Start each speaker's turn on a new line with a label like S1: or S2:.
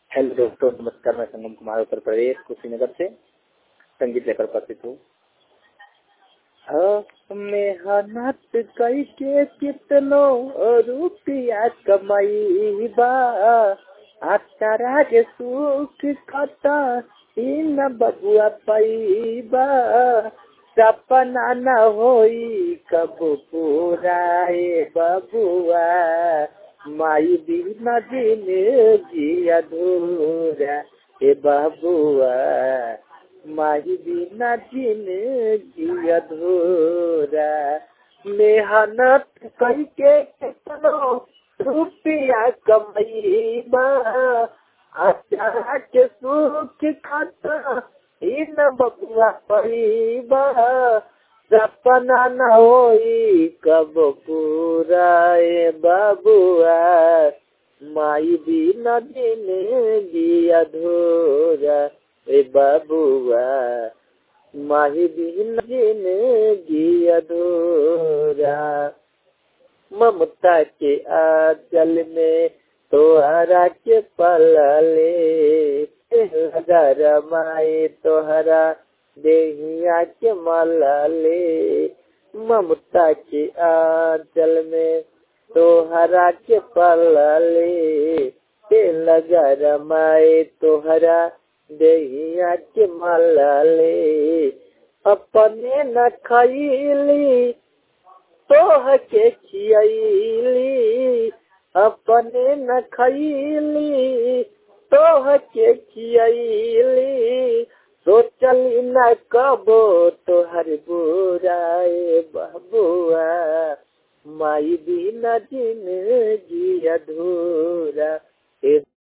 S1: hello दोस्तों नमस्कार मैं संगम कुमार उत्तर प्रदेश कुशीनगर से संगीत लेकर उपस्थित हूँ मेहनत कई के कितनो रुपया कमाईबा अचारा के सुख कता इन बबुआ पैबा सपना न होई कब पूरा ए बबुआ माई बिना दिन जी अधूरा ए बबुआ माही बिना दिन जी अधूरा मेहनत करके कितनो रुपया कमैबा अचारा के सुख खाता इन बबुआ पैबा सपना न होई कब पूरा ए बबुआ माई बिना दिन जी अधूरा ए बबुआ माही बिना दिन जी अधूरा ममता के आंचल में तोहरा के पलले लगा माए तोहरा देहिया के मलले ममता के आंचल में तोहरा के पलले ते लगा रमाए तोहरा देहिया के मलले अपने न खैली तोह के खियली अपने न खैली तोह के खियली सोचली न कबो तोहर बुराए बबुआ माई बिना दिन जी अधूरा